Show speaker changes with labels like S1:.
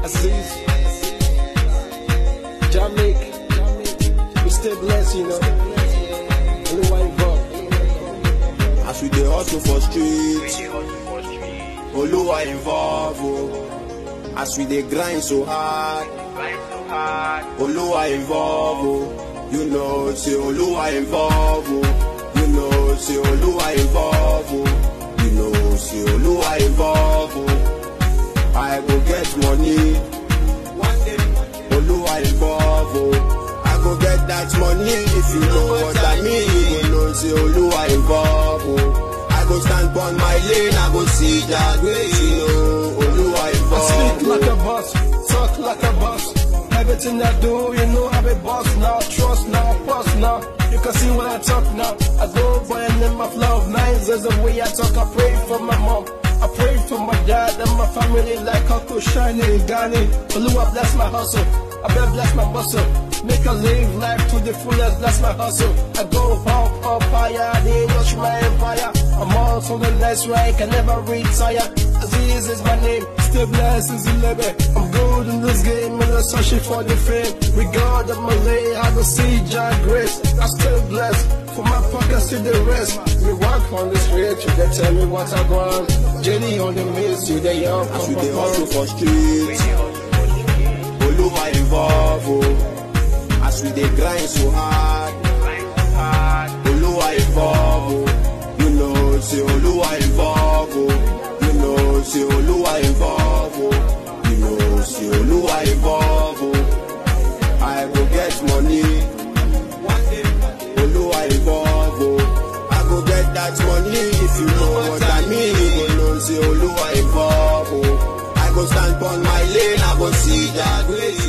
S1: Aziz, Jamaica, we stay blessed, you know. Oluwa involved.
S2: As we dey hustle for street, Oluwa involve o. As we dey grind so hard, Oluwa involve o. You know say Oluwa involve o. You know say Oluwa involve o. You know say Oluwa involve o. I go get money. One day, Oluwa involve o. I go get that money if you know what I mean. You go know say Oluwa involve o. I go stand on my lane, I go see that grace, you know. Oluwa
S1: I
S2: involve
S1: speak
S2: o.
S1: like a boss, talk like a boss. Everything I do, you know I'm a boss now. Trust now, boss now. You can see when I talk now. I go by a name of love. Nines is the way I talk. I pray for my mom. I pray for my dad and my family like Uncle Shiny and Ghani. Oluwa bless my hustle. I better bless my muscle. Make a live life to the fullest, bless my hustle. I go up, up higher, they watch my empire. I'm on to the next rank, I never retire. Aziz is my name, still blessed is 11. I'm good in this game, and I'm searching for the fame. Regard of my lay, I don't see John Grace. I'm still blessed, for my pockets to the rest. We walk on the street, you they tell me what I want. Jenny on the miss, you they young,
S2: As we dey hustle for street, Oluwa involve o. As we dey grind so hard, Oluwa involve o. You know say Oluwa involve o. You know say Oluwa involve o. You know say Oluwa involve o. I go get money. Oluwa involve o. I go get that money if you know what I mean. You go know say Oluwa involve o. I go stand on my lane, I go see that grace.